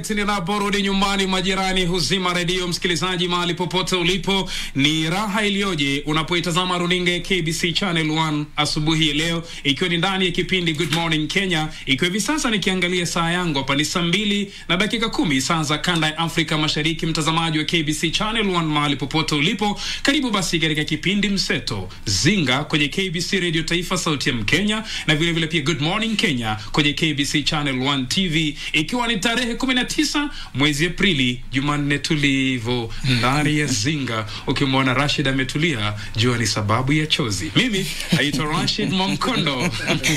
Alright, ninaporudi nyumbani, majirani huzima redio. Msikilizaji, mahali popote ulipo, ni raha iliyoje unapoitazama runinga ya KBC Channel 1 asubuhi ya leo, ikiwa ni ndani ya kipindi Good Morning Kenya, ikiwa hivi sasa nikiangalia saa yangu hapa ni saa mbili na dakika kumi saa za kanda ya Afrika Mashariki. Mtazamaji wa KBC Channel 1 mahali popote ulipo, karibu basi katika kipindi mseto Zinga kwenye KBC Radio Taifa, sauti ya Mkenya, na vile vile pia Good Morning Kenya kwenye KBC Channel 1 TV, ikiwa ni tarehe 19 mwezi Aprili, Jumanne tulivu ndani ya Zinga. Ukimwona Rashid ametulia, jua ni sababu ya chozi. Mimi naitwa Rashid Mwamkondo.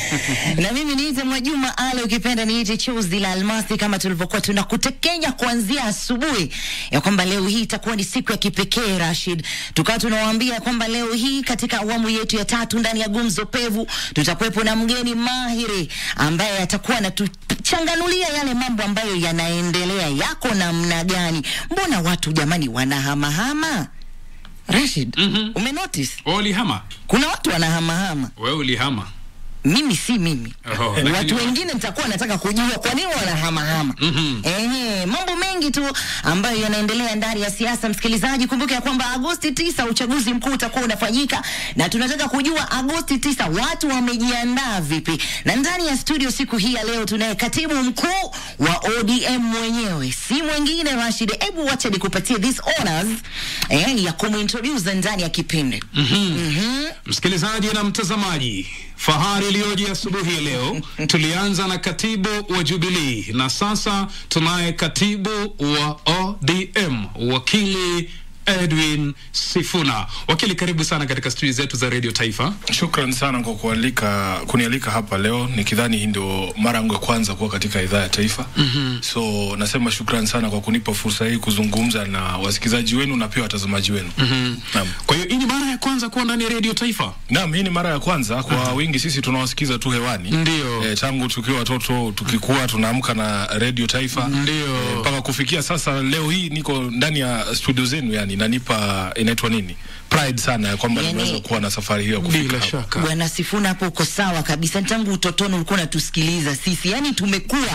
na mimi niite Mwajuma Ale, ukipenda niite chozi la almasi, kama tulivyokuwa tunakutekenya kuanzia asubuhi ya kwamba leo hii itakuwa ni siku ya kipekee Rashid, tukawa tunawaambia kwamba leo hii katika awamu yetu ya tatu ndani ya gumzo pevu tutakuwepo na mgeni mahiri ambaye atakuwa anatuchanganulia yale mambo ambayo yanaendelea, yako namna gani? Mbona watu jamani wanahamahama? Rashid, Mhm. umenotice Wewe ulihama? kuna watu wanahamahama Wewe ulihama? mimi si mimi Oho, Eh, lakini watu wa- wengine nitakuwa nataka kujua kwa nini wanahamahama Mhm. Ehe, mambo mengi tu ambayo yanaendelea ndani ya siasa. Msikilizaji, kumbuka ya kwamba Agosti tisa uchaguzi mkuu utakuwa unafanyika, na tunataka kujua Agosti tisa watu wamejiandaa vipi. Na ndani ya studio siku hii ya leo tunaye katibu mkuu wa ODM mwenyewe, si mwingine Rashid. Hebu wacha nikupatie this honors eh, ya kumintroduce ndani ya kipindi Msikilizaji na mtazamaji, fahari iliyoje asubuhi ya leo. Tulianza na katibu wa Jubilee na sasa tunaye katibu wa ODM, wakili Edwin Sifuna. Wakili, karibu sana katika studio zetu za Radio Taifa. Shukran sana kwa kualika kunialika hapa leo, nikidhani hii ndio mara yangu ya kwanza kuwa katika idhaa ya taifa. mm-hmm. So nasema shukran sana kwa kunipa fursa hii kuzungumza na wasikilizaji wenu na pia watazamaji wenu. mm-hmm. Naam. Kwa hiyo hii ni mara ya kwanza kuwa ndani ya Radio Taifa. Naam, hii ni mara ya kwanza kwa wingi, sisi tunawasikiza tu hewani Ndio. e, tangu tukiwa watoto tukikuwa tunaamka na Radio Taifa Ndio. Eh, mpaka kufikia sasa. Leo hii niko ndani ya studio zenu, yani nanipa inaitwa nini, pride sana ya kwamba Yani- nimeweza kuwa na safari hiyo ya kufika Bila hapa. shaka. Bwana Sifuna, hapo uko sawa kabisa. Tangu utotoni ulikuwa unatusikiliza sisi, yani tumekuwa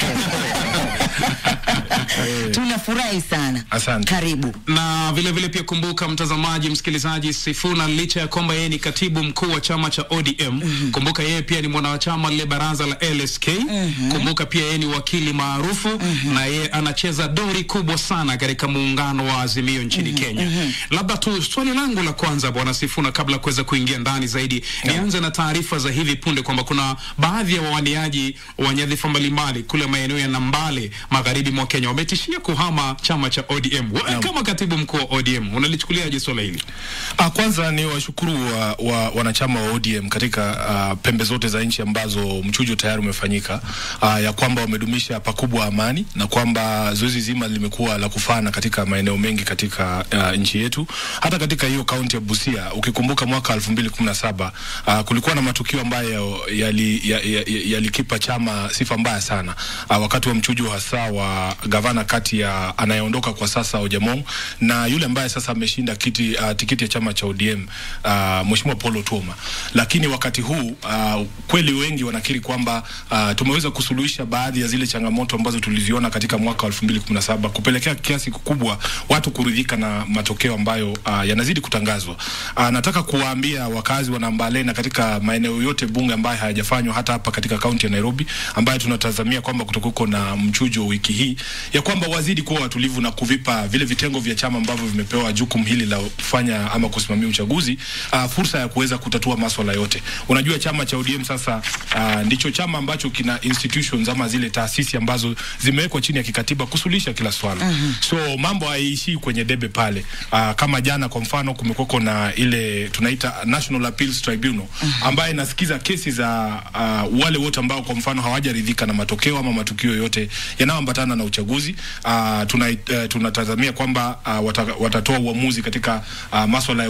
tunafurahi sana. Asante. Karibu. na vile vile pia kumbuka mtazamaji msikilizaji Sifuna licha ya kwamba yeye ni katibu mkuu wa chama cha ODM kumbuka yeye pia ni mwanachama lile baraza la LSK kumbuka pia yeye ni wakili maarufu na yeye anacheza dori kubwa sana katika muungano wa Azimio nchini Kenya labda tu swali langu la kwanza bwana Sifuna kabla ya kuweza kuingia ndani zaidi nianze na taarifa za hivi punde kwamba kuna baadhi ya wawaniaji wa nyadhifa mbalimbali kule maeneo ya Nambale magharibi mwa Kenya wametishia kuhama chama cha ODM wewe kama katibu mkuu wa ODM unalichukuliaje swala hili? Ah, kwanza ni washukuru wa, wa, wanachama wa ODM katika ah, pembe zote za nchi ambazo mchujo tayari umefanyika ah, ya kwamba wamedumisha pakubwa amani na kwamba zoezi zima limekuwa la kufana katika maeneo mengi katika ah, nchi yetu. Hata katika hiyo kaunti ya Busia ukikumbuka mwaka 2017 ah, kulikuwa na matukio ambayo yalikipa yali, yali yalikipa chama sifa mbaya sana ah, wakati wa mchujo hasa wa gavana kati ya anayeondoka kwa sasa Ojamong na yule ambaye sasa ameshinda kiti uh, tikiti ya chama cha ODM uh, Mheshimiwa Paul Otuoma. Lakini wakati huu uh, kweli wengi wanakiri kwamba uh, tumeweza kusuluhisha baadhi ya zile changamoto ambazo tuliziona katika mwaka wa 2017 kupelekea kiasi kikubwa watu kuridhika na matokeo ambayo uh, yanazidi kutangazwa. Uh, nataka kuwaambia wakazi wa Nambale na katika maeneo yote bunge ambayo hayajafanywa hata hapa katika kaunti ya Nairobi ambayo tunatazamia kwamba kutakuwa na mchujo wiki hii ya kwamba wazidi kuwa watulivu na kuvipa vile vitengo vya chama ambavyo vimepewa jukumu hili la kufanya ama kusimamia uchaguzi uh, fursa ya kuweza kutatua maswala yote. Unajua chama cha ODM sasa uh, ndicho chama ambacho kina institutions ama zile taasisi ambazo zimewekwa chini ya kikatiba kusuluhisha kila swala. Mm-hmm. So mambo haiishii kwenye debe pale. Uh, kama jana kwa mfano kumekuwa na ile tunaita National Appeals Tribunal ambayo inasikiza kesi za uh, wale wote ambao kwa mfano hawajaridhika na matokeo ama matukio yote yanayoambatana na uchaguzi. Uh, tuna, uh, tunatazamia kwamba uh, wata, watatoa uamuzi katika uh, maswala ya uchaguzi wa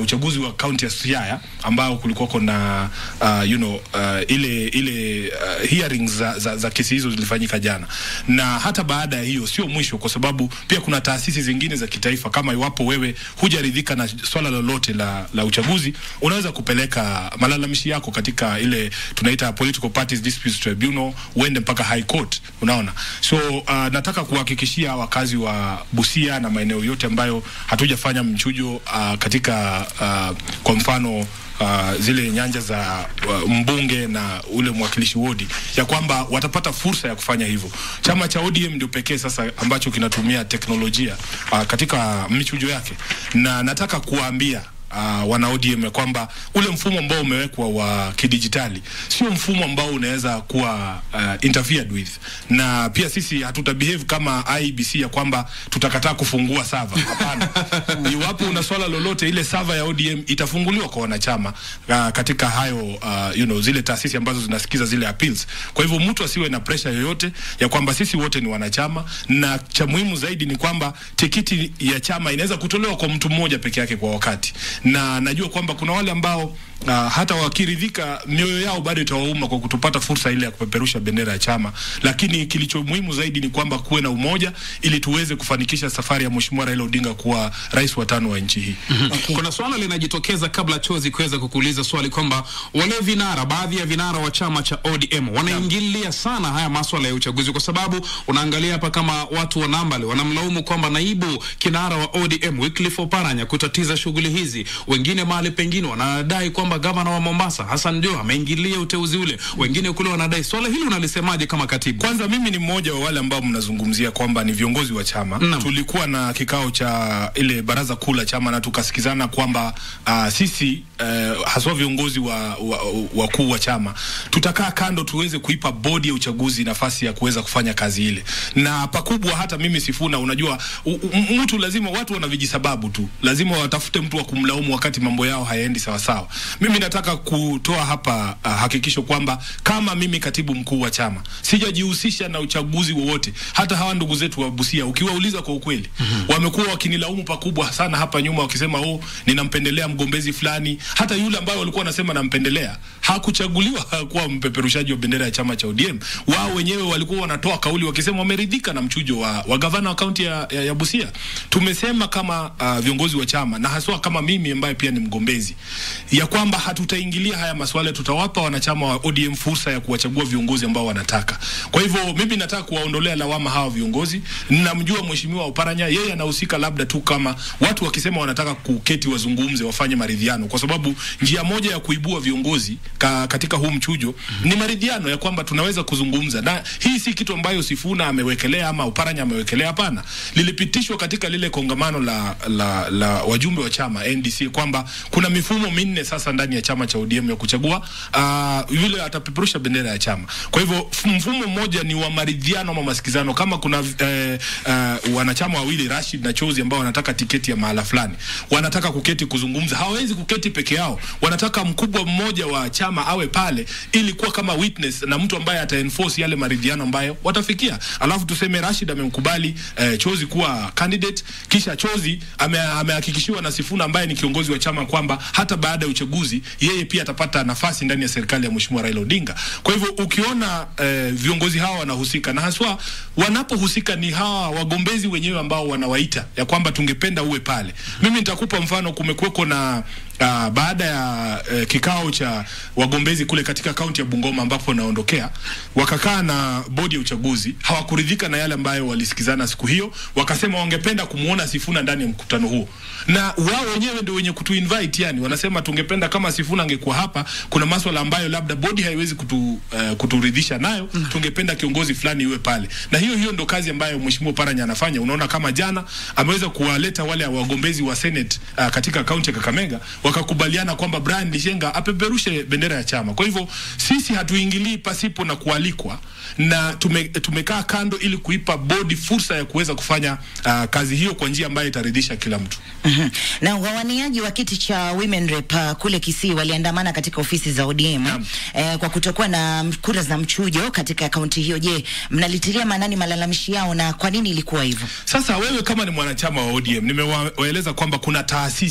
unajua kaunti ya Siaya ambao kulikuwa kuna uh, you know, uh, ile ile uh, hearings za, za, za kesi hizo zilifanyika jana, na hata baada ya hiyo sio mwisho, kwa sababu pia kuna taasisi zingine za kitaifa. Kama iwapo wewe hujaridhika na swala lolote la, la uchaguzi, unaweza kupeleka malalamishi yako katika ile tunaita Political Parties Disputes Tribunal, uende mpaka High Court, unaona. So uh, nataka kuhakikishia wakazi wa Busia na maeneo yote ambayo hatujafanya mchujo uh, katika uh, kwa mfano uh, zile nyanja za uh, mbunge na ule mwakilishi wodi ya kwamba watapata fursa ya kufanya hivyo. Chama cha ODM ndio pekee sasa ambacho kinatumia teknolojia uh, katika michujo yake, na nataka kuwaambia uh, wana ODM ya kwamba ule mfumo ambao umewekwa wa kidijitali sio mfumo ambao unaweza kuwa uh, interfered with, na pia sisi hatuta behave kama IBC ya kwamba tutakataa kufungua server. Hapana, iwapo una swala lolote, ile server ya ODM itafunguliwa kwa wanachama uh, katika hayo uh, you know, zile taasisi ambazo zinasikiza zile appeals. Kwa hivyo mtu asiwe na pressure yoyote ya kwamba sisi wote ni wanachama, na cha muhimu zaidi ni kwamba tikiti ya chama inaweza kutolewa kwa mtu mmoja peke yake kwa wakati na najua kwamba kuna wale ambao uh, hata wakiridhika mioyo yao bado itawauma kwa kutopata fursa ile ya kupeperusha bendera ya chama, lakini kilicho muhimu zaidi ni kwamba kuwe na umoja ili tuweze kufanikisha safari ya Mheshimiwa Raila Odinga kuwa rais wa tano wa nchi hii. Okay. Kuna swala linajitokeza kabla chozi kuweza kukuuliza swali kwamba wale vinara, baadhi ya vinara wa chama cha ODM wanaingilia sana haya maswala ya uchaguzi, kwa sababu unaangalia hapa kama watu wa Nambale wanamlaumu kwamba naibu kinara wa ODM Wycliffe Oparanya kutatiza shughuli hizi, wengine mahali pengine wanadai kwamba gavana wa Mombasa Hassan Joho ameingilia uteuzi ule, wengine kule wanadai. Swala hili unalisemaje kama katibu? Kwanza mimi ni mmoja wa wale ambao mnazungumzia kwamba ni viongozi wa chama. Naam. Tulikuwa na kikao cha ile baraza kuu la chama na tukasikizana kwamba uh, sisi uh, haswa viongozi wa wakuu wa, wakuu wa chama tutakaa kando tuweze kuipa bodi ya uchaguzi nafasi ya kuweza kufanya kazi ile, na pakubwa hata mimi Sifuna, unajua u, u, mtu lazima, watu wana vijisababu tu, lazima watafute mtu wa kumlaumu wakati mambo yao hayaendi sawasawa. Mimi nataka kutoa hapa uh, hakikisho kwamba kama mimi katibu mkuu wa chama sijajihusisha na uchaguzi wowote. Hata hawa ndugu zetu wa Busia ukiwauliza kwa ukweli, mm-hmm. wamekuwa wakinilaumu pakubwa sana hapa nyuma, wakisema oh, ninampendelea mgombezi fulani. Hata yule ambaye walikuwa wanasema nampendelea hakuchaguliwa kuwa mpeperushaji wa bendera ya chama cha ODM. Wao wenyewe walikuwa wanatoa kauli wakisema wameridhika na mchujo wa, wa gavana wa kaunti ya, ya, ya Busia. Tumesema kama uh, viongozi wa chama na haswa kama mimi ambaye pia ni mgombezi ya kwamba hatutaingilia haya masuala, tutawapa wanachama wa ODM fursa ya kuwachagua viongozi ambao wanataka. Kwa hivyo mimi nataka kuwaondolea lawama hawa viongozi. Ninamjua mheshimiwa Oparanya, yeye anahusika labda tu kama watu wakisema wanataka kuketi wazungumze, wafanye maridhiano, kwa sababu njia moja ya kuibua viongozi ka, katika huu mchujo ni maridhiano ya kwamba tunaweza kuzungumza, na hii si kitu ambayo Sifuna amewekelea ama Oparanya amewekelea. Hapana, lilipitishwa katika lile kongamano la, la, la wajumbe wa chama NDC kwamba kuna mifumo minne sasa ndani ya chama cha ODM ya kuchagua uh, yule atapeperusha bendera ya chama. Kwa hivyo f- mfumo mmoja ni wa maridhiano ama masikizano. Kama kuna eh, uh, wanachama wawili Rashid na Chozi ambao wanataka tiketi ya mahala fulani, wanataka kuketi kuzungumza, hawawezi kuketi peke yao, wanataka mkubwa mmoja wa chama awe pale ili kuwa kama witness na mtu ambaye ata enforce yale maridhiano ambayo watafikia. Alafu tuseme Rashid amemkubali eh, Chozi kuwa candidate, kisha Chozi ame- amehakikishiwa na Sifuna ambaye ni kiongozi wa chama kwamba hata baada ya uchaguzi yeye pia atapata nafasi ndani ya serikali ya Mheshimiwa Raila Odinga. Kwa hivyo ukiona eh, viongozi hawa wanahusika na haswa wanapohusika ni hawa wagombezi wenyewe ambao wanawaita ya kwamba tungependa uwe pale. Mimi nitakupa mfano, kumekuweko na uh, baada ya uh, kikao cha wagombezi kule katika kaunti ya Bungoma ambapo naondokea, wakakaa na bodi ya uchaguzi, hawakuridhika na yale ambayo walisikizana siku hiyo, wakasema wangependa kumwona Sifuna ndani ya mkutano huo, na wao wenyewe ndio wenye kutu invite, yani wanasema tungependa kama Sifuna angekuwa hapa, kuna maswala ambayo labda bodi haiwezi kutu, uh, kuturidhisha nayo, tungependa kiongozi fulani iwe pale, na hiyo hiyo ndo kazi ambayo Mheshimiwa Paranya anafanya. Unaona kama jana ameweza kuwaleta wale wagombezi wa Senate uh, katika kaunti ya Kakamega wakakubaliana kwamba Brian Lishenga apeperushe bendera ya chama. Kwa hivyo sisi hatuingilii pasipo na kualikwa, na tume, tumekaa kando ili kuipa bodi fursa ya kuweza kufanya uh, kazi hiyo kwa njia ambayo itaridhisha kila mtu. Mhm. Na wawaniaji wa kiti cha women rep uh, kule Kisii waliandamana katika ofisi za ODM Naam. eh, kwa kutokuwa na kura za mchujo katika kaunti hiyo. Je, mnalitilia maanani malalamishi yao na kwa nini ilikuwa hivyo? Sasa wewe kama ni mwanachama wa ODM, nimewaeleza kwamba kuna taasisi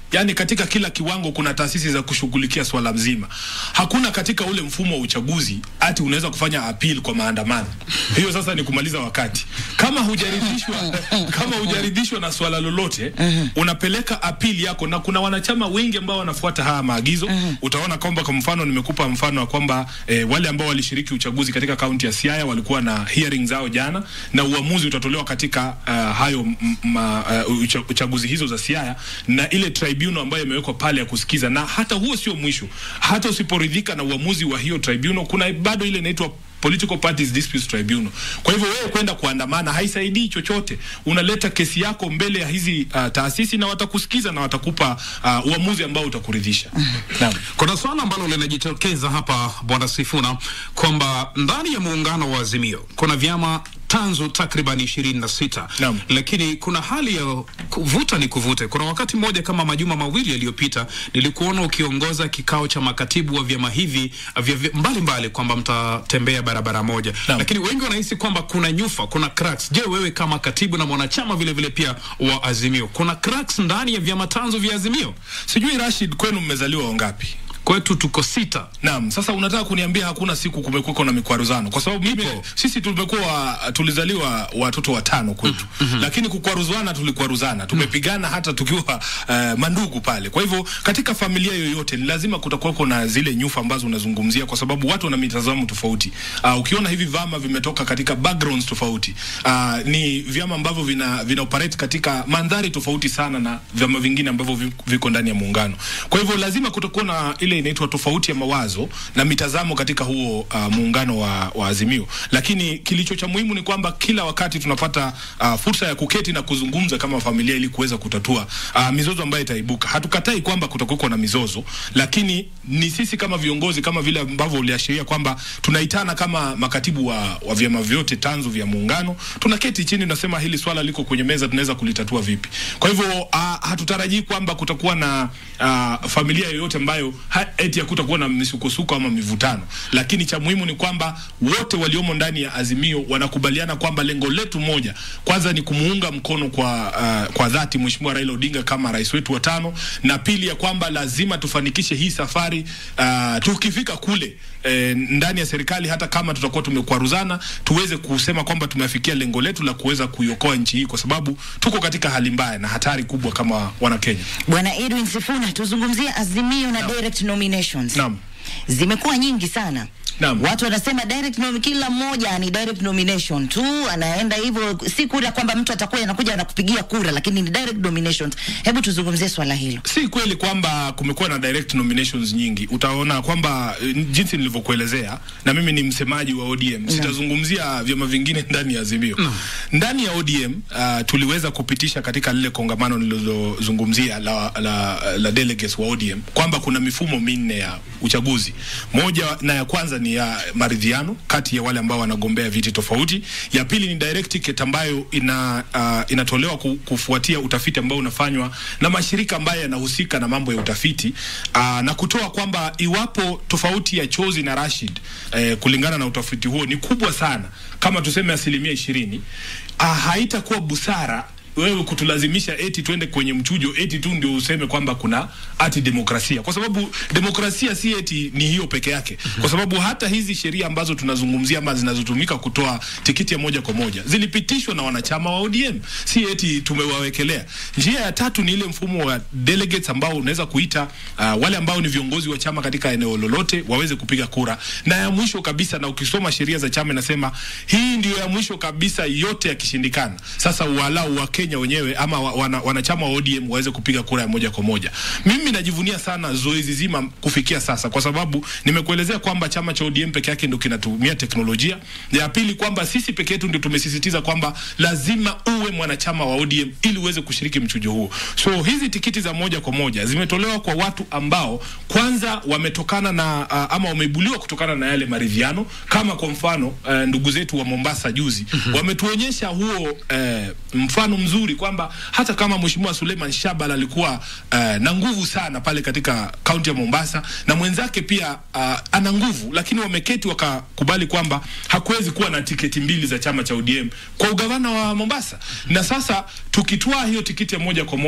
yani katika kila kiwango kuna taasisi za kushughulikia swala mzima. Hakuna katika ule mfumo wa uchaguzi ati unaweza kufanya appeal kwa maandamano. Hiyo sasa ni kumaliza wakati. Kama hujaridhishwa kama hujaridhishwa na swala lolote, unapeleka appeal yako, na kuna wanachama wengi ambao wanafuata haya maagizo. Utaona kwamba kwa mfano, nimekupa mfano wa kwamba eh, wale ambao walishiriki uchaguzi katika kaunti ya Siaya walikuwa na hearing zao jana, na uamuzi utatolewa katika uh, hayo m- ma, uh, ucha, uchaguzi hizo za Siaya na ile tribunal ambayo imewekwa pale ya kusikiza, na hata huo sio mwisho. Hata usiporidhika na uamuzi wa hiyo tribunal, kuna bado ile inaitwa Political Parties Disputes Tribunal. Kwa hivyo wewe kwenda kuandamana haisaidii chochote. Unaleta kesi yako mbele ya hizi uh, taasisi na watakusikiza na watakupa uh, uamuzi ambao utakuridhisha. Naam. Kuna swala ambalo linajitokeza hapa Bwana Sifuna kwamba ndani ya muungano wa Azimio kuna vyama tanzu takriban ishirini na sita Naam. lakini kuna hali ya kuvuta ni kuvute. Kuna wakati mmoja kama majuma mawili yaliyopita nilikuona ukiongoza kikao cha makatibu wa vyama hivi vya vya- mbalimbali kwamba mtatembea barabara moja, Naam. lakini wengi wanahisi kwamba kuna nyufa, kuna cracks. Je, wewe kama katibu na mwanachama vile vile pia wa Azimio, kuna cracks ndani ya vyama tanzu vya Azimio? Sijui Rashid, kwenu mmezaliwa wangapi? Kwetu tuko sita. Naam, sasa unataka kuniambia hakuna siku kumekuwa na mikwaruzano? Kwa sababu mimi Ipo. sisi tumekuwa tulizaliwa watoto watano kwetu, lakini kukwaruzana tulikwaruzana, tumepigana hata tukiwa uh, mandugu pale. Kwa hivyo katika familia yoyote ni lazima kutakuwako na zile nyufa ambazo unazungumzia, kwa sababu watu wana mitazamo tofauti. Uh, ukiona hivi vyama vimetoka katika backgrounds tofauti, uh, ni vyama ambavyo vina, vina operate katika mandhari tofauti sana na vyama vingine ambavyo vi- viko ndani ya muungano. Kwa hivyo lazima kutakuwa na ile inaitwa tofauti ya mawazo na mitazamo katika huo uh, muungano wa, wa Azimio, lakini kilicho cha muhimu ni kwamba kila wakati tunapata uh, fursa ya kuketi na kuzungumza kama familia ili kuweza kutatua uh, mizozo ambayo itaibuka. Hatukatai kwamba kutakuwa na mizozo, lakini ni sisi kama viongozi, kama vile ambavyo uliashiria kwamba tunaitana kama makatibu wa, wa vyama vyote tanzu vya muungano, tunaketi chini, tunasema hili swala liko kwenye meza, tunaweza kulitatua vipi? Kwa hivyo uh, hatutarajii kwamba kutakuwa na uh, familia yoyote ambayo ha, eti hakutakuwa na misukosuko ama mivutano, lakini cha muhimu ni kwamba wote waliomo ndani ya Azimio wanakubaliana kwamba lengo letu moja kwanza ni kumuunga mkono kwa, uh, kwa dhati Mheshimiwa Raila Odinga kama rais wetu wa tano, na pili ya kwamba lazima tufanikishe hii safari uh, tukifika kule eh, ndani ya serikali, hata kama tutakuwa tumekwaruzana, tuweze kusema kwamba tumeafikia lengo letu la kuweza kuiokoa nchi hii, kwa sababu tuko katika hali mbaya na hatari kubwa kama Wanakenya. Bwana Edwin Sifuna, tuzungumzie Azimio na direct nominations. Naam. Zimekuwa nyingi sana. Naam. Watu wanasema direct nom kila mmoja ni direct nomination tu, anaenda hivyo, si kura kwamba mtu atakuwa anakuja anakupigia kura, lakini ni direct nominations. Hebu tuzungumzie swala hilo. Si kweli kwamba kumekuwa na direct nominations nyingi. Utaona kwamba eh, jinsi nilivyokuelezea, na mimi ni msemaji wa ODM, sitazungumzia vyama vingine ndani ya Azimio. Ndani ya ODM uh, tuliweza kupitisha katika lile kongamano nililozungumzia la, la, la delegates wa ODM kwamba kuna mifumo minne ya uchaguzi. Moja na ya kwanza ni ya maridhiano kati ya wale ambao wanagombea viti tofauti. Ya pili ni direct ticket ambayo ina uh, inatolewa ku, kufuatia utafiti ambao unafanywa na mashirika ambayo yanahusika na mambo ya utafiti uh, na kutoa kwamba iwapo tofauti ya Chozi na Rashid eh, kulingana na utafiti huo ni kubwa sana, kama tuseme asilimia ishirini, uh, haitakuwa busara wewe kutulazimisha eti twende kwenye mchujo eti tu ndio useme kwamba kuna ati demokrasia, kwa sababu demokrasia si eti ni hiyo peke yake, kwa sababu hata hizi sheria ambazo tunazungumzia ama zinazotumika kutoa tikiti ya moja kwa moja zilipitishwa na wanachama wa ODM, si eti tumewawekelea. Njia ya tatu ni ile mfumo wa delegates ambao unaweza kuita uh, wale ambao ni viongozi wa chama katika eneo lolote waweze kupiga kura, na ya mwisho kabisa, na ukisoma sheria za chama inasema hii ndio ya mwisho kabisa, yote yakishindikana, sasa walau wa Kenya wenyewe ama wa- wana, wanachama wa ODM waweze kupiga kura ya moja kwa moja. Mimi najivunia sana zoezi zima kufikia sasa, kwa sababu nimekuelezea kwamba chama cha ODM peke yake ndio kinatumia teknolojia. Ya pili kwamba sisi peke yetu ndio tumesisitiza kwamba lazima uwe mwanachama wa ODM ili uweze kushiriki mchujo huo. So hizi tikiti za moja kwa moja zimetolewa kwa watu ambao kwanza wametokana na uh, ama wameibuliwa kutokana na yale maridhiano, kama kwa mfano uh, ndugu zetu wa Mombasa juzi wametuonyesha huo uh, mfano mzuri kwamba hata kama Mheshimiwa Suleiman Shabal alikuwa uh, na nguvu sana pale katika kaunti ya Mombasa na mwenzake pia uh, ana nguvu, lakini wameketi wakakubali kwamba hakuwezi kuwa na tiketi mbili za chama cha ODM kwa ugavana wa Mombasa. Na sasa tukitwaa hiyo tikiti ya moja kwa moja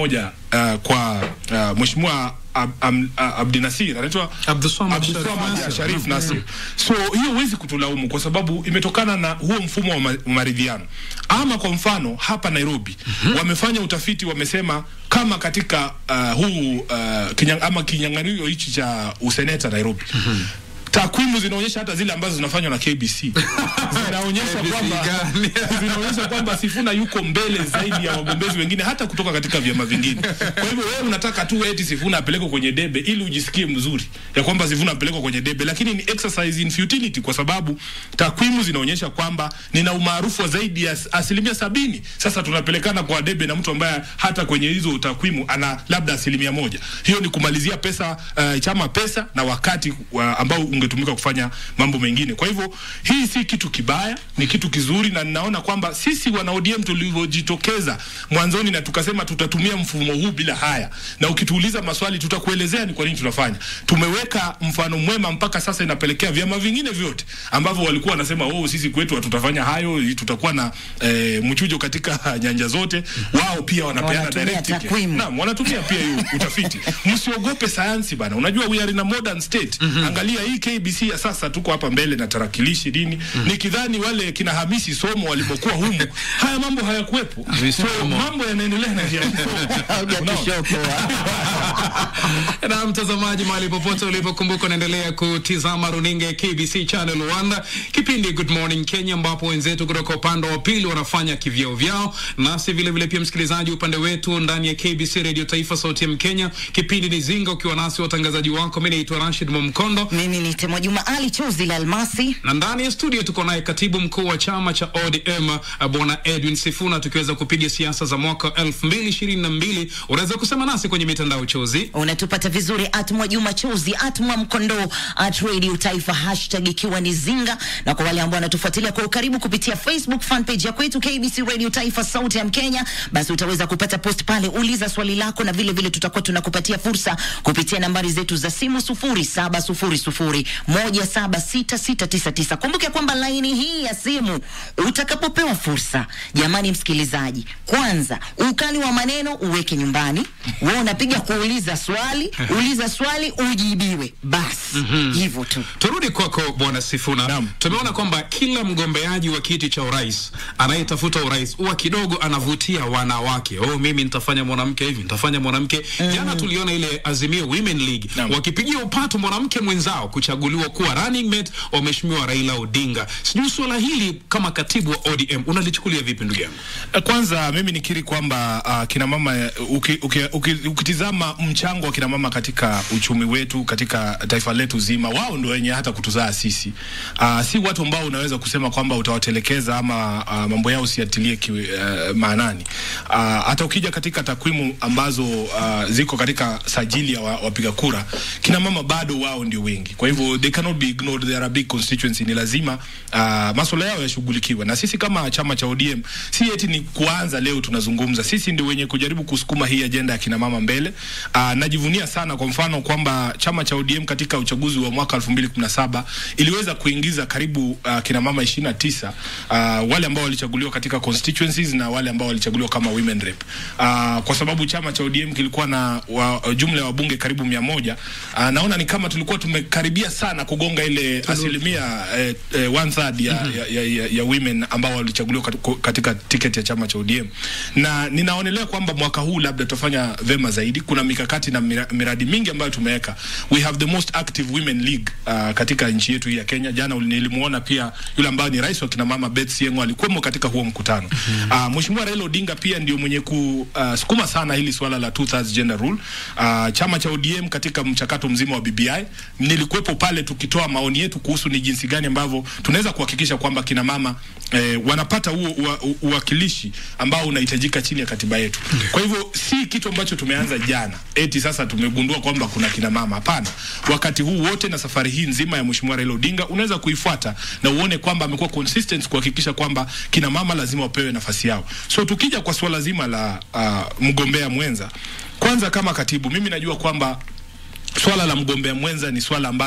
uh, kwa uh, mheshimiwa Ab, Ab, Abdi Nasir anaitwa Abdulswamad Abdulswamad Sharif Nasir. Sharif Nasir. So hiyo huwezi kutulaumu kwa sababu imetokana na huo mfumo wa ma- maridhiano. Ama kwa mfano hapa Nairobi wamefanya utafiti, wamesema kama katika uh, huu uh, kinyang, ama kinyang'anyiro hichi cha useneta Nairobi takwimu zinaonyesha hata zile ambazo zinafanywa na KBC zinaonyesha KBC kwamba gani? zinaonyesha kwamba Sifuna yuko mbele zaidi ya wagombezi wengine hata kutoka katika vyama vingine. Kwa hivyo wewe unataka tu eti Sifuna apelekwe kwenye debe ili ujisikie mzuri ya kwamba Sifuna apelekwe kwenye debe, lakini ni exercise in futility, kwa sababu takwimu zinaonyesha kwamba nina umaarufu wa zaidi ya as- asilimia sabini. Sasa tunapelekana kwa debe na mtu ambaye hata kwenye hizo takwimu ana labda asilimia moja. Hiyo ni kumalizia pesa uh, chama pesa na wakati wa, ambao ungetumika kufanya mambo mengine. Kwa hivyo hii si kitu kibaya, ni kitu kizuri, na ninaona kwamba sisi wana ODM tulivyojitokeza mwanzoni na tukasema tutatumia mfumo huu bila haya, na ukituuliza maswali tutakuelezea ni kwa nini tunafanya. Tumeweka mfano mwema mpaka sasa, inapelekea vyama vingine vyote ambavyo walikuwa wanasema oh, sisi kwetu hatutafanya hayo, tutakuwa na eh, mchujo katika nyanja zote, wao pia wanapeana Wanatumia direct ticket. takwimu. Naam, wanatumia pia hiyo utafiti. Msiogope sayansi bana. Unajua we are in a modern state. Angalia hii KBC ya sasa, tuko hapa mbele na tarakilishi nini. Nikidhani wale kina Hamisi Somo walipokuwa humu, haya mambo hayakuwepo. Hamisi So Somo. mambo yanaendelea na njia na mtazamaji mahali popote ulipokumbuka unaendelea kutizama runinga ya KBC Channel 1 kipindi Good Morning Kenya, ambapo wenzetu kutoka upande wa pili wanafanya kivyao vyao, nasi vile vile pia msikilizaji upande wetu ndani ya KBC Radio Taifa Sauti ya Mkenya. Kipindi ni Zinga, ukiwa nasi watangazaji wako, mimi naitwa Rashid Momkondo Mimi ni Temo Juma Ali Chozi la Almasi. na ndani ya studio tuko naye katibu mkuu wa chama cha ODM uh, bwana Edwin Sifuna, tukiweza kupiga siasa za mwaka 2022. Unaweza kusema nasi kwenye mitandao chozi Unatupata vizuri at Mwajuma Chozi at Mwamkondo at Radio Taifa, hashtag ikiwa ni Zinga, na kwa wale ambao wanatufuatilia kwa ukaribu kupitia Facebook fan page ya kwetu KBC Radio Taifa Sauti ya Mkenya, basi utaweza kupata post pale, uliza swali lako, na vile vile tutakuwa tunakupatia fursa kupitia nambari zetu za simu 0700176699. Kumbuke kwamba laini hii ya simu utakapopewa fursa, jamani msikilizaji, kwanza ukali wa maneno uweke nyumbani. Wewe unapiga kuuliza swali, uliza swali ujibiwe, basi hivyo tu. Turudi kwako bwana Sifuna. Naam. Tumeona kwamba kila mgombeaji wa kiti cha urais anayetafuta urais huwa kidogo anavutia wanawake. Oh, mimi nitafanya mwanamke hivi, nitafanya mwanamke. Jana tuliona ile Azimio Women League Naam. wakipigia upato mwanamke mwenzao kuchaguliwa kuwa running mate wa mheshimiwa Raila Odinga. Sijui suala hili kama katibu wa ODM unalichukulia vipi ndugu yangu? Eh, Kwanza mimi nikiri kwamba uh, kina mama eh, uki, uki, uki, ukitizama mchango wa kina mama katika uchumi wetu katika taifa letu zima, wao ndio wenye hata kutuzaa sisi. Uh, si watu ambao unaweza kusema kwamba utawatelekeza ama uh, mambo yao usiyatilie ki, uh, maanani. Uh, hata ukija katika takwimu ambazo uh, ziko katika sajili ya wa- wapiga kura, kina mama bado wao ndio wengi. Kwa hivyo they cannot be ignored, they are a big constituency. Ni lazima uh, masuala yao yashughulikiwe, na sisi kama chama cha ODM si eti ni kuanza leo tunazungumza, sisi ndio wenye kujaribu kusukuma hii ajenda ya kina mama mbele. Uh, najivunia sana kwa mfano kwamba chama cha ODM katika uchaguzi wa mwaka 2017 iliweza kuingiza karibu uh, kina mama 29 uh, wale ambao walichaguliwa katika constituencies na wale ambao walichaguliwa kama women rep uh, kwa sababu chama cha ODM kilikuwa na wa, jumla ya wabunge karibu mia moja uh, naona ni kama tulikuwa tumekaribia sana kugonga ile asilimia eh, eh, one third ya, ya, ya, ya, ya women ambao walichaguliwa katika, katika tiketi ya chama cha ODM na ninaonelea kwamba mwaka huu labda tutafanya vema zaidi. Kuna mikakati na mira, miradi mingi ambayo tumeweka. We have the most active women league uh, katika nchi yetu hii ya Kenya. Jana uli- nilimuona pia yule ambaye ni rais wa kina mama Beth Sieng'o alikuwemo katika huo mkutano. Uh, Mheshimiwa Raila Odinga pia ndio mwenye kusukuma sana hili swala la two thirds gender rule. Uh, chama cha ODM katika mchakato mzima wa BBI nilikuwepo pale tukitoa maoni yetu kuhusu ni jinsi gani ambavyo tunaweza kuhakikisha kwamba kina mama eh, wanapata huo ua- u- uwakilishi ambao unahitajika chini ya katiba yetu. Kwa hivyo si kitu ambacho tumeanza jana eti sasa tumegundua kwamba kuna kina mama. Hapana, wakati huu wote na safari hii nzima ya Mheshimiwa Raila Odinga unaweza kuifuata na uone kwamba amekuwa consistent kuhakikisha kwamba kina mama lazima wapewe nafasi yao. So tukija kwa suala zima la uh, mgombea mwenza, kwanza kama katibu, mimi najua kwamba swala la mgombea mwenza ni swala ambalo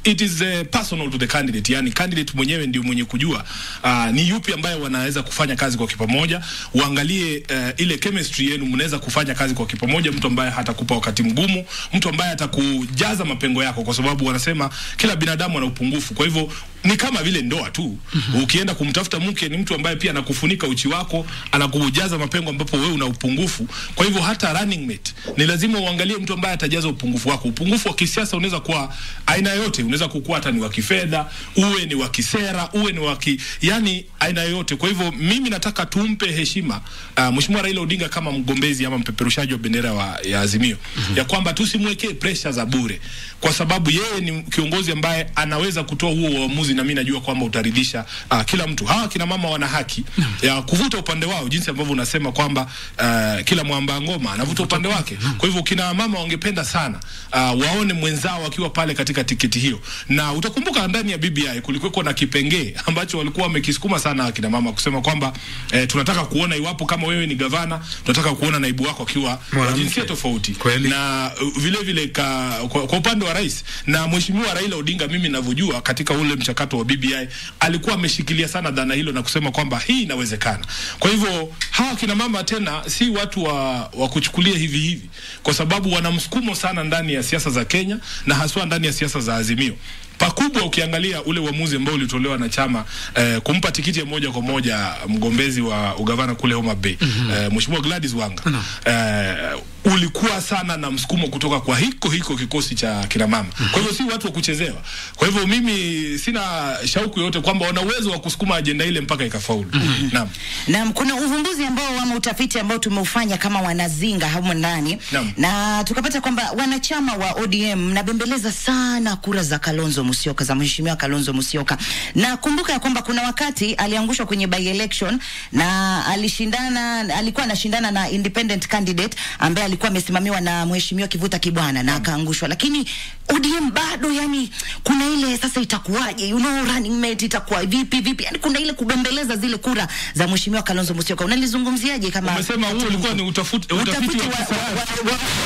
it is uh, personal to the candidate, yani candidate mwenyewe ndio mwenye kujua uh, ni yupi ambaye wanaweza kufanya kazi kwa kipamoja. Uangalie uh, ile chemistry yenu, mnaweza kufanya kazi kwa kipamoja, mtu ambaye hatakupa wakati mgumu, mtu ambaye atakujaza mapengo yako, kwa sababu wanasema kila binadamu ana upungufu. Kwa hivyo ni kama vile ndoa tu. Ukienda kumtafuta mke, ni mtu ambaye pia anakufunika uchi wako, anakujaza mapengo ambapo wewe una upungufu. Kwa hivyo hata running mate ni lazima uangalie mtu ambaye atajaza upungufu wako. Upungufu wa kisiasa unaweza kuwa aina yote, unaweza kukua hata ni wa kifedha, uwe ni wa kisera, uwe ni wa ki, yani aina yote. Kwa hivyo mimi nataka tumpe heshima uh, Mheshimiwa Raila Odinga kama mgombezi ama mpeperushaji wa bendera wa, ya Azimio ya kwamba tusimwekee pressure za bure, kwa sababu yeye ni kiongozi ambaye anaweza kutoa huo uamuzi, na mimi najua kwamba utaridhisha uh, kila mtu. Hawa kina mama wana haki ya kuvuta upande wao, jinsi ambavyo unasema kwamba uh, kila mwamba ngoma anavuta upande wake. Kwa hivyo kina mama wangependa sana uh, waone mwenzao akiwa pale katika tiketi hiyo, na utakumbuka ndani ya BBI kulikuwa na kipengee ambacho walikuwa wamekisukuma sana akina mama kusema kwamba eh, tunataka kuona iwapo kama wewe ni gavana, tunataka kuona naibu wako akiwa wa Mwanamke. jinsia tofauti Kweli. na uh, vile vile ka, kwa, kwa upande wa rais na mheshimiwa Raila Odinga, mimi ninavyojua katika ule mchakato wa BBI alikuwa ameshikilia sana dhana hilo na kusema kwamba hii inawezekana. Kwa hivyo hawa kina mama tena si watu wa, wa kuchukulia hivi hivi, kwa sababu wana msukumo sana ndani ya siasa za Kenya na haswa ndani ya siasa za Azimio pakubwa ukiangalia ule uamuzi ambao ulitolewa na chama eh, kumpa tikiti ya moja kwa moja mgombezi wa ugavana kule Homa Bay mm -hmm. eh, Mheshimiwa Gladys Wanga mm -hmm. eh, ulikuwa sana na msukumo kutoka kwa hiko hiko kikosi cha kina mama mm -hmm. kwa hivyo si watu wa kuchezewa. Kwa hivyo mimi sina shauku yoyote kwamba wana uwezo wa kusukuma ajenda ile mpaka ikafaulu. mm -hmm. Naam. Naam, kuna uvumbuzi ambao ama utafiti ambao tumeufanya kama wanazinga humo ndani Naam. na tukapata kwamba wanachama wa ODM mnabembeleza sana kura za Kalonzo Musyoka, za mheshimiwa Kalonzo Musyoka, na kumbuka ya kwamba kuna wakati aliangushwa kwenye by election na alishindana, alikuwa anashindana na independent candidate ambaye alikuwa amesimamiwa na mheshimiwa Kivuta Kibwana na akaangushwa, lakini ODM bado, yani kuna ile sasa, itakuwaje, you know, running mate itakuwa vipi vipi, yani kuna ile kubembeleza zile kura za mheshimiwa Kalonzo Musyoka. Unalizungumziaje kama Umesema huo ulikuwa ni utafuti, utafiti wa kisayansi.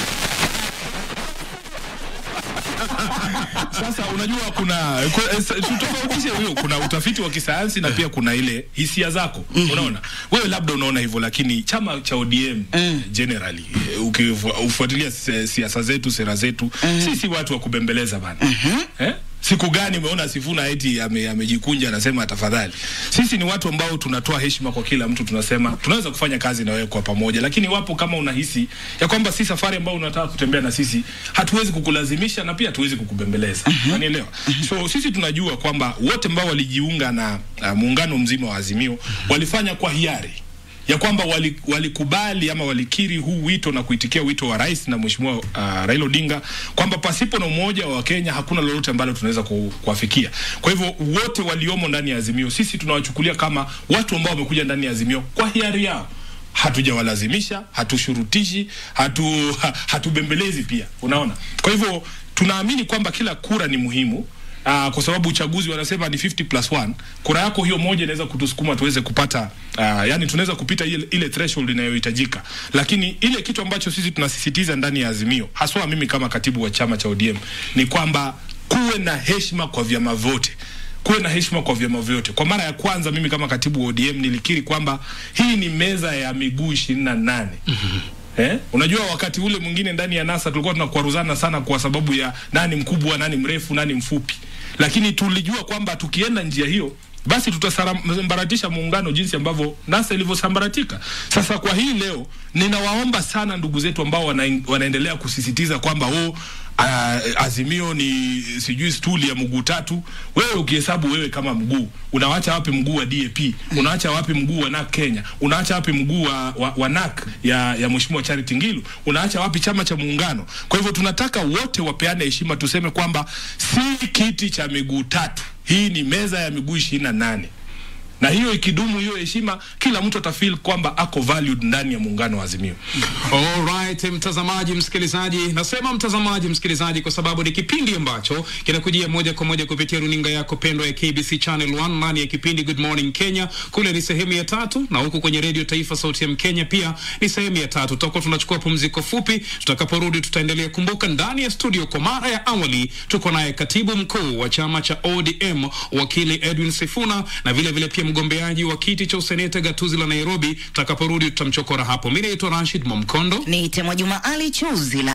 Sasa unajua kuna ku- eh, sa- tutofautishe huyo, kuna utafiti wa kisayansi na pia kuna ile hisia zako. Unaona, wewe labda unaona hivyo, lakini chama cha ODM generally eh, ukifuatilia si- siasa zetu, sera zetu, sisi watu wa kubembeleza bana eh? Siku gani umeona Sifuna eti ame- amejikunja anasema tafadhali? Sisi ni watu ambao tunatoa heshima kwa kila mtu, tunasema tunaweza kufanya kazi na wewe kwa pamoja, lakini wapo kama unahisi ya kwamba si safari ambayo unataka kutembea na sisi, hatuwezi kukulazimisha na pia hatuwezi kukubembeleza. Unanielewa? So sisi tunajua kwamba wote ambao walijiunga na uh, muungano mzima wa Azimio walifanya kwa hiari ya kwamba wali- walikubali ama walikiri huu wito na kuitikia wito wa rais na mheshimiwa uh, Raila Odinga kwamba pasipo na umoja wa Kenya hakuna lolote ambalo tunaweza ku, kuafikia. Kwa hivyo wote waliomo ndani ya Azimio sisi tunawachukulia kama watu ambao wamekuja ndani ya Azimio kwa hiari yao hatujawalazimisha, hatushurutishi, hatu ha, hatubembelezi pia. Unaona, kwa hivyo tunaamini kwamba kila kura ni muhimu. Uh, kwa sababu uchaguzi wanasema ni 50 plus 1. Kura yako hiyo moja inaweza kutusukuma tuweze kupata uh, yani tunaweza kupita ile, ile threshold inayohitajika, lakini ile kitu ambacho sisi tunasisitiza ndani ya Azimio, haswa mimi kama katibu wa chama cha ODM, ni kwamba kuwe na heshima kwa vyama vyote kuwe na heshima kwa vyama vyote. Kwa mara ya kwanza mimi kama katibu wa ODM nilikiri kwamba hii ni meza ya miguu ishirini na nane. Eh? Unajua wakati ule mwingine ndani ya NASA tulikuwa tunakwaruzana sana kwa sababu ya nani mkubwa, nani mrefu, nani mfupi, lakini tulijua kwamba tukienda njia hiyo basi tutasambaratisha muungano jinsi ambavyo NASA ilivyosambaratika. Sasa kwa hii leo ninawaomba sana ndugu zetu ambao wana, wanaendelea kusisitiza kwamba oh, uh, Azimio ni sijui stuli ya mguu tatu. Wewe ukihesabu wewe kama mguu, unawacha wapi mguu wa DAP? Unawacha wapi mguu wa NAK Kenya? Unaacha wapi mguu wa, wa, wa NAK ya, ya Mheshimiwa Charity Ngilu? Unaacha wapi chama cha muungano? Kwa hivyo tunataka wote wapeane heshima, tuseme kwamba si kiti cha miguu tatu, hii ni meza ya miguu ishirini na nane na hiyo ikidumu hiyo heshima, kila mtu atafeel kwamba ako valued ndani ya muungano wa Azimio. Alright, mtazamaji msikilizaji, nasema mtazamaji msikilizaji kwa sababu ni kipindi ambacho kinakujia moja kwa moja kupitia runinga yako pendwa ya KBC Channel 1 ndani ya kipindi Good Morning Kenya. Kule ni sehemu ya tatu, na huku kwenye Radio Taifa Sauti ya Mkenya pia ni sehemu ya tatu. Tutakuwa tunachukua pumziko fupi, tutakaporudi tutaendelea. Kumbuka ndani ya studio kwa mara ya awali tuko naye katibu mkuu wa chama cha ODM wakili Edwin Sifuna na vile vile pia mgombeaji wa kiti cha useneta gatuzi la Nairobi. Tutakaporudi tutamchokora hapo. Mimi naitwa Rashid Momkondo. Niite Mwajuma Ali Chuzi la